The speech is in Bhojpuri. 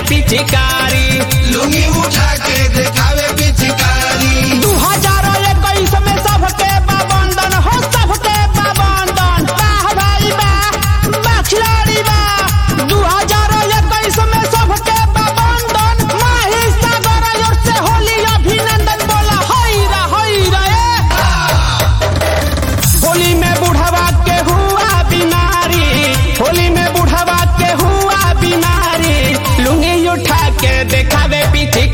पिचकारी लुंगी उठा के देखावे पिचकारी दू हजार इक्कीस में सबके बाबंदन हो सबके बाबंदन वाह भाई वाह वाह खिलाड़ी वाह दू हजार इक्कीस में सबके बाबंदन माही सागर ओर से होली अभिनंदन बोला हई रा हई रा ए होली में बुढ़वा के हुआ बीमारी होली में बुढ़वा के हुआ बीमारी लुंगी उठा के देखावे पीछे